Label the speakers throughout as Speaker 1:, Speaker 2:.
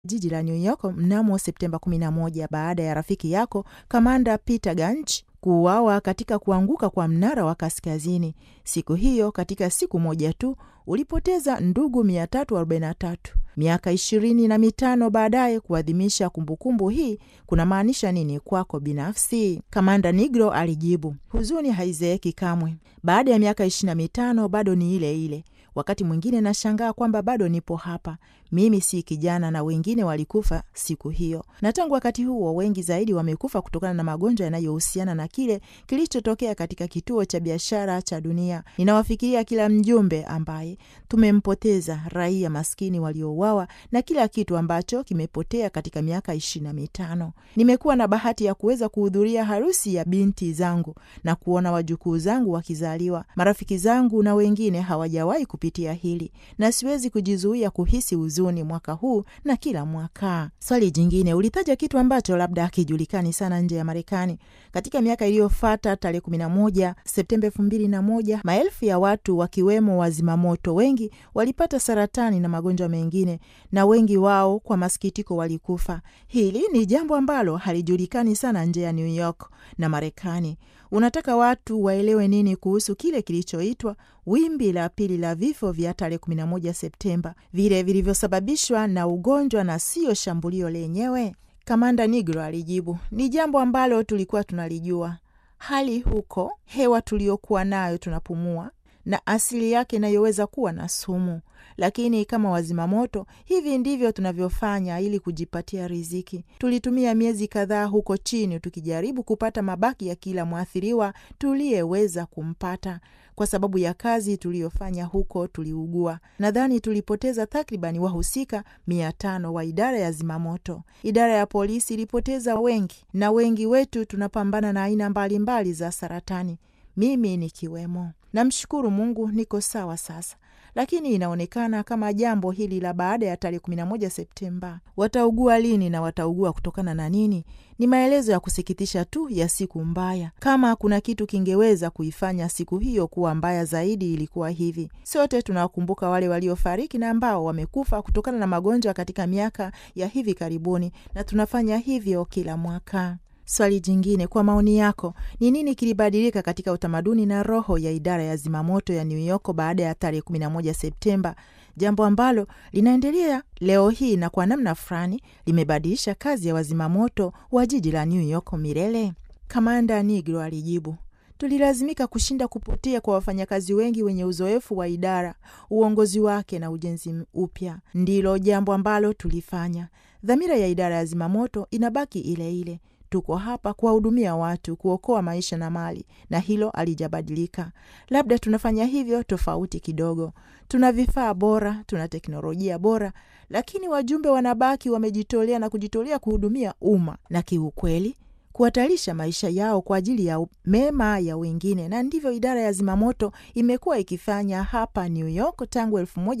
Speaker 1: jiji la New York mnamo Septemba 11 baada ya rafiki yako kamanda Peter Ganch kuuawa katika kuanguka kwa mnara wa kaskazini. Siku hiyo, katika siku moja tu, ulipoteza ndugu 343. Miaka ishirini na mitano baadaye, kuadhimisha kumbukumbu hii kuna maanisha nini kwako binafsi? Kamanda Nigro alijibu, huzuni haizeeki kamwe. Baada ya miaka ishirini na mitano bado ni ile ile. Wakati mwingine nashangaa kwamba bado nipo hapa. Mimi si kijana na wengine walikufa siku hiyo, na tangu wakati huo wengi zaidi wamekufa kutokana na magonjwa yanayohusiana na kile kilichotokea katika kituo cha biashara cha dunia. Ninawafikiria kila mjumbe ambaye tumempoteza, raia maskini waliouawa na kila kitu ambacho kimepotea katika miaka ishirini na mitano. Nimekuwa na bahati ya kuweza kuhudhuria harusi ya binti zangu na kuona wajukuu zangu wakizaliwa. Marafiki zangu na wengine hawajawahi kupitia hili, na siwezi kujizuia kuhisi huzuni mwaka huu na kila mwaka. Swali jingine, ulitaja kitu ambacho labda hakijulikani sana nje ya Marekani. Katika miaka iliyofuata, tarehe 11 Septemba 2001, maelfu ya watu wakiwemo wazimamoto wengi walipata saratani na magonjwa mengine, na wengi wao kwa masikitiko walikufa. Hili ni jambo ambalo halijulikani sana nje ya New York na Marekani. Unataka watu waelewe nini kuhusu kile kilichoitwa wimbi la pili la vifo vya tarehe 11 Septemba, vile vilivyosababishwa na ugonjwa na siyo shambulio lenyewe? Kamanda Nigro alijibu, ni jambo ambalo tulikuwa tunalijua. Hali huko, hewa tuliyokuwa nayo tunapumua na asili yake inayoweza kuwa na sumu, lakini kama wazimamoto, hivi ndivyo tunavyofanya ili kujipatia riziki. Tulitumia miezi kadhaa huko chini tukijaribu kupata mabaki ya kila mwathiriwa tuliyeweza kumpata. Kwa sababu ya kazi tuliyofanya huko, tuliugua. Nadhani tulipoteza takribani wahusika mia tano wa idara ya zimamoto. Idara ya polisi ilipoteza wengi, na wengi wetu tunapambana na aina mbalimbali za saratani, mimi nikiwemo. Namshukuru Mungu niko sawa sasa, lakini inaonekana kama jambo hili la baada ya tarehe 11 Septemba, wataugua lini na wataugua kutokana na nini? Ni maelezo ya kusikitisha tu ya siku mbaya. Kama kuna kitu kingeweza kuifanya siku hiyo kuwa mbaya zaidi, ilikuwa hivi: sote tunawakumbuka wale waliofariki na ambao wamekufa kutokana na magonjwa katika miaka ya hivi karibuni, na tunafanya hivyo kila mwaka. Swali jingine, kwa maoni yako, ni nini kilibadilika katika utamaduni na roho ya idara ya zimamoto ya New York baada ya tarehe 11 Septemba, jambo ambalo linaendelea leo hii na kwa namna fulani limebadilisha kazi ya wazimamoto wa jiji la New York milele? Kamanda Nigro alijibu, tulilazimika kushinda kupotea kwa wafanyakazi wengi wenye uzoefu wa idara, uongozi wake na ujenzi upya. Ndilo jambo ambalo tulifanya. Dhamira ya idara ya zimamoto inabaki ile ile. Tuko hapa kuwahudumia watu, kuokoa maisha na mali, na hilo halijabadilika. Labda tunafanya hivyo tofauti kidogo. Tuna vifaa bora, tuna teknolojia bora, lakini wajumbe wanabaki wamejitolea na kujitolea kuhudumia umma na kiukweli kuhatarisha maisha yao kwa ajili ya mema ya wengine, na ndivyo idara ya zimamoto imekuwa ikifanya hapa New York tangu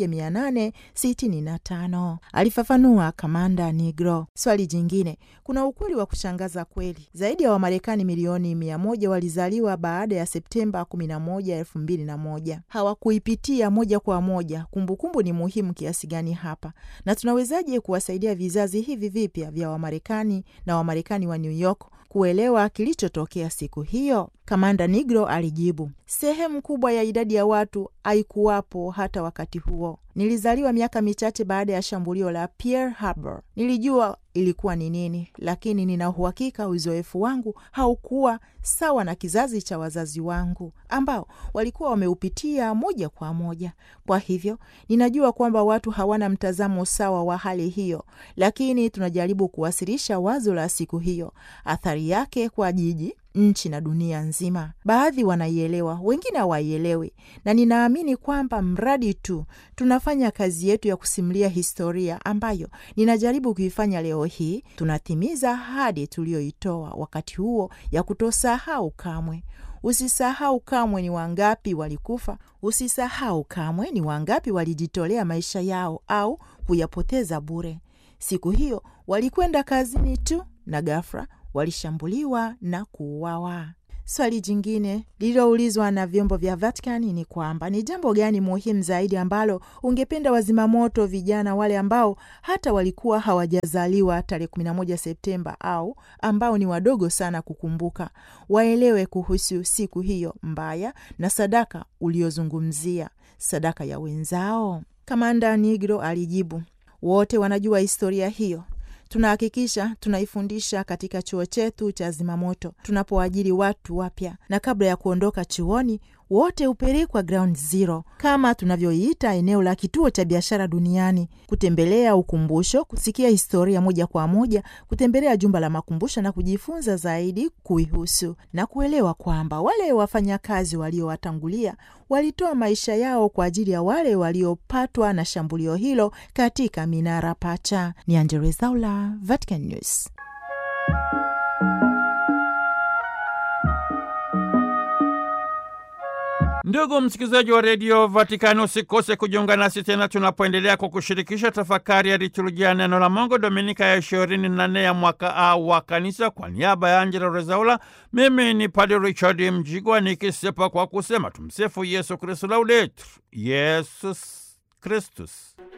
Speaker 1: 1865, alifafanua Kamanda Nigro. Swali jingine, kuna ukweli wa kushangaza kweli, zaidi ya Wamarekani milioni mia moja walizaliwa baada ya Septemba 11, 2001. Hawakuipitia moja kwa moja. Kumbukumbu ni muhimu kiasi gani hapa, na tunawezaje kuwasaidia vizazi hivi vipya vya Wamarekani na Wamarekani wa New York kuelewa kilichotokea siku hiyo? Kamanda Nigro alijibu, sehemu kubwa ya idadi ya watu haikuwapo hata wakati huo. Nilizaliwa miaka michache baada ya shambulio la Pearl Harbor. Nilijua ilikuwa ni nini, lakini nina uhakika uzoefu wangu haukuwa sawa na kizazi cha wazazi wangu ambao walikuwa wameupitia moja kwa moja. Kwa hivyo ninajua kwamba watu hawana mtazamo sawa wa hali hiyo, lakini tunajaribu kuwasilisha wazo la siku hiyo, athari yake kwa jiji nchi na dunia nzima. Baadhi wanaielewa, wengine hawaielewi, na ninaamini kwamba mradi tu tunafanya kazi yetu ya kusimulia historia ambayo ninajaribu kuifanya leo hii, tunatimiza ahadi tuliyoitoa wakati huo ya kutosahau kamwe. Usisahau kamwe ni wangapi walikufa. Usisahau kamwe ni wangapi walijitolea maisha yao au kuyapoteza bure. Siku hiyo walikwenda kazini tu na ghafla walishambuliwa na kuuawa. Swali jingine lililoulizwa na vyombo vya Vatikani ni kwamba ni jambo gani muhimu zaidi ambalo ungependa wazimamoto vijana wale ambao hata walikuwa hawajazaliwa tarehe 11 Septemba au ambao ni wadogo sana kukumbuka, waelewe kuhusu siku hiyo mbaya na sadaka uliozungumzia, sadaka ya wenzao? Kamanda Nigro alijibu, wote wanajua historia hiyo tunahakikisha tunaifundisha katika chuo chetu cha zimamoto tunapoajiri watu wapya, na kabla ya kuondoka chuoni wote hupelekwa ground zero kama tunavyoiita eneo la kituo cha biashara duniani, kutembelea ukumbusho, kusikia historia moja kwa moja, kutembelea jumba la makumbusho na kujifunza zaidi kuihusu na kuelewa kwamba wale wafanyakazi waliowatangulia walitoa maisha yao kwa ajili ya wale waliopatwa na shambulio hilo katika minara pacha. Ni Angella Rwezaula, Vatican News.
Speaker 2: Ndugu msikilizaji wa redio Vatikani, usikose kujiunga nasi tena tunapoendelea kwa kushirikisha tafakari ya liturujia neno la Mungu, dominika ya ishirini na nne ya mwaka A wa Kanisa. Kwa niaba ya Angela Rezaula, mimi ni Padre Richard Mjigwa nikisepa kwa kusema tumsifu Yesu Kristu, laudetur Yesus Kristus.